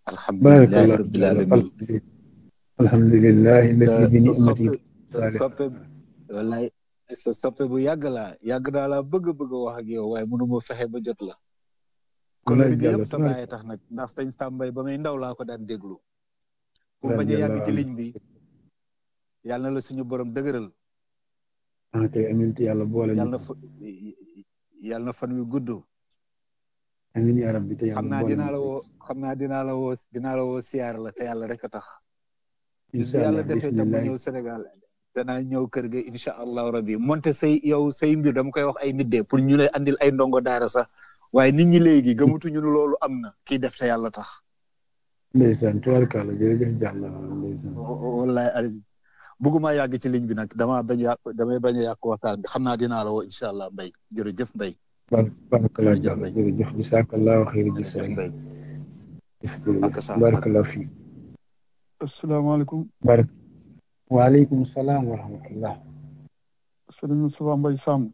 alhamdulilahi barakallah rabbil alamin alhamdulillahi lasi bi sa ni'mati soppe sa soppe wallaay sa soppe bu yàgg laa yàgg naa laa bëgg bëgg wax ak yow waaye mënu ma fexe ba jot la kolori gi yëpp sa bàyyi tax nag ndax sëñ Sambay ba may ndaw laa ko daan déglu pour bañ a yàgg ci ligne bi yàlla na la suñu borom dëgëral ok amin te yàlla boole yàlla na fa yàlla na fan wi gudd amin ya rabbi te xam yàlla naa boole dinaa la woo xam naa dinaa la woo dinaa la woo siyaar la te yàlla rek a tax bis incha bi yàlla allah defee tam ma bismillah ñëw Sénégal danaa ñëw kër ga incha allahu rabbi monte say yow say mbir dama koy wax ay nit de pour ñu lay andil ay ndongo daara sax waaye nit ñi léegi gëmatuñu ne loolu am na kii def te yàlla tax ndeysaan tubaarkàlla jërëjëf jàll ndeysaan wallahi ali bëgguma yàgg ci ligne bi nag dama bañ a yàq damay bañ a yàq waxtaan bi xam naa dinaa la woo incha allah mbay jërëjëf mbay bar barakallah jërëjëf jàll mbay jërëjëf bisaakallahu xayri jërëjëf jisay mbay jërëjëf ak sa ak barakallah fii asalaamaaleykum barak waaleykum salaam wa rahmatullah sëriñ Moustapha Mbaye Samb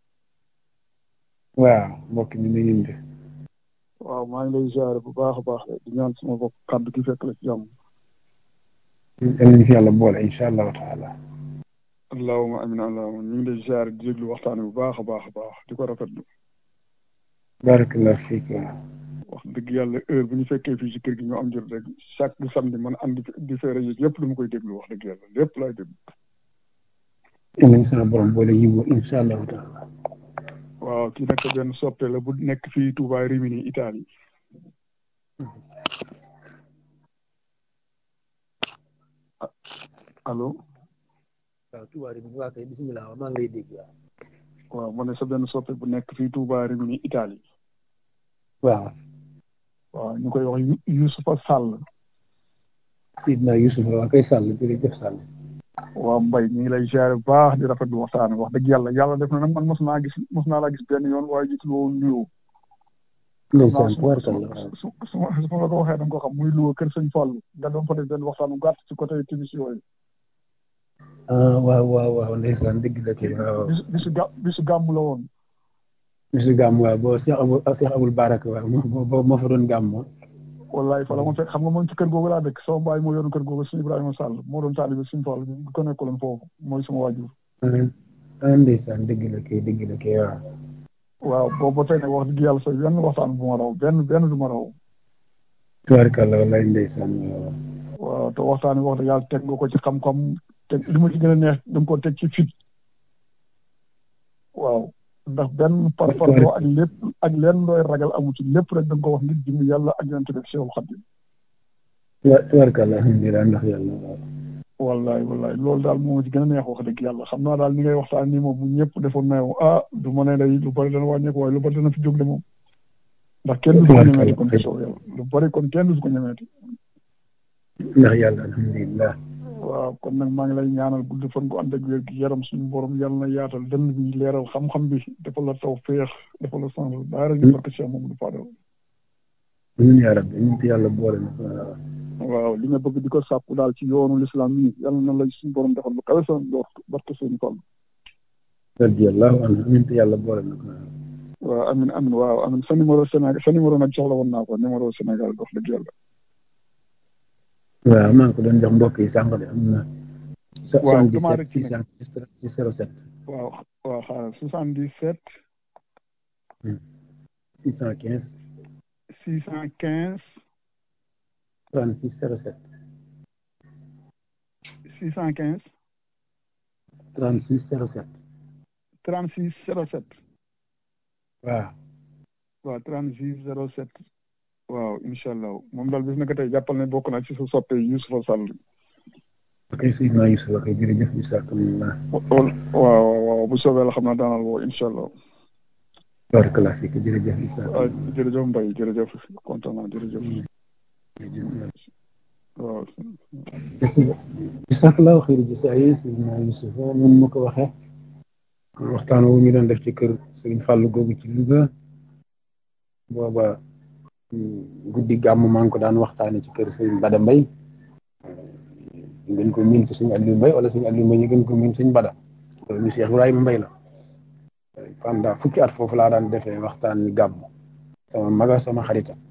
waaw mbokk mi na ngeen def waaw maa ngi lay ziare bu baax a baax di ñaan sama bopp kàddu gi fekk la ci jàmm yal nañu fi yàlla boole incha allahu taala allahuma amin allahuma ñu ngi lay ziare di déglu waxtaan bu baax a baax a baax di ko rafetlu barakallah fiik wax dëgg yàlla heure bu ñu fekkee fii ci kër gi ñu am jot rek chaque samedi man andi di feere yi yëpp dama koy déglu wax dëgg yàlla lépp laay déglu yal nañu sama borom boole yiw incha allahu taala waaw kii nag benn soppe la bu nekk fii Touba Rimini Italie allo waaw tubaab bi waa kay bisimilah maa ngi lay dégg waaw waaw ma ne sa benn soppe bu nekk fii Touba Rimini Italie waaw waaw ñu koy wax Yu- Youssoufa Sall Sidna Yusuf waa kay sàll jërëjëf sàll waaw Mbaye ñu ngi lay ziare bu baax di rafetlu waxtaan wax dëgg yàlla yàlla def na nag man mos naa gis mos naa laa gis benn yoon waaye gisul woon nuyoo xam naa ndeysaan su ma su tubaarkàlla ma waaw su su ma su ma la ko waxee da nga ko xam muy luwa kër sëñ Fall nga doon fa def benn waxtaan bu gàtt ci côté timis yooyu ah waaw waaw waaw ndeysaan dëgg la kay waaw bisu bisu gà bisu gàmm la woon bisu gàmm waaw boo Cheikh Abou Cheikh Aboul Baraka waaw moo moo moo fa doon gàmm wallaay fa la ma fekk xam nga man ci kër googu laa dëkk sama baay moo yoroon kër googu sëñ Ibrahima Sall moo doon taalibe sëñ Fall bi ko nekkaloon foofu mooy sama waajur ah ndeysaan dëgg la kay dëgg la kay waaw waaw boobu ba tey nag wax dëgg yàlla sa benn waxtaan bu ma raw benn benn du ma raw tubaarkàlla wallaay ndeysaan waaw waaw te waxtaan bi wax dëgg yàlla teg nga ko ci xam-xam te li ma ci gën a neex da nga ko teg ci fit waaw ndax benn par parloo ak lépp ak leen looy ragal amu ci lépp rek da nga ko wax ngir jëm yàlla ak yonent bi Seexul Xadiim tubaar tubaarkàlla alhamdulilah ndax yàlla waaw wallaay wallaay loolu daal moo ci gën a neex wax dëgg yàlla xam naa daal ni ngay waxtaan nii moom bu ñëpp defoon na yow ah du ma ne day lu bari dana wàññeeku waaye lu bari dana fi jóg de moom ndax kenn du ko ñemeeti kon ci soow yàlla lu bari kon kenn du ko ñemeeti ndax yàlla alhamdulilah waaw kon nag maa ngi lay ñaanal gudd fan gu ànd ak wér gi yaram suñu borom yàlla na yaatal dënn bi leeral xam-xam bi defal la taw féex defal la sens daara ñu barke Cheikh Mamadou Fadal ñun yaa rabbi ñun te yàlla boole na waaw waaw li nga bëgg di ko sàkku daal ci yoonu lislaam yi yàlla na la suñu borom defal lu kawe sa njort barke seen tool radiyallahu anhu ñun te yàlla boole na waaw waaw amin amin waaw amin sa numéro Sénégal sa numéro nag soxla woon naa ko numéro Sénégal dox dëgg yàlla waaw maa ngi ko doon jox mbokk yi sànq de am na waaw damaa rek ci six cent six zéro sept waaw waaw xaaral soixante dix sept six cent quinze six cent quinze trente six zéro sept six cent quinze trente six zéro sept trente six zéro sept waaw waaw trente six zéro sept waaw incha allah moom daal bis na ko tey jàppal ne bokk na ci sa soppe Youssoufa Sall ok Seydina Youssouf ok jërëjëf bisaakallah waaw waaw bu soobee la xam naa daanal woo incha allah barakallah fiik jërëjëf waaw bisaakallah jërëjëf Mbaye jërëjëf kontaan naa jërëjëf waaw bisaakallah xëyri jisaay Seydina Youssouf mun ma ko waxee waxtaan wu ñu doon def ci kër Sëriñ Fàllu googu ci Louga booba guddi gàmm maa ngi ko daan waxtaane ci kër Sëriñ Bada Mbay ñu gën ko miin ci Sëriñ Aliou Mbay wala Sëriñ Aliou Mbay ñu gën ko miin Sëriñ Bada loolu ñu Cheikh Ibrahima Mbay la pendant fukki at foofu laa daan defee waxtaan ni gàmm sama maga sama xarita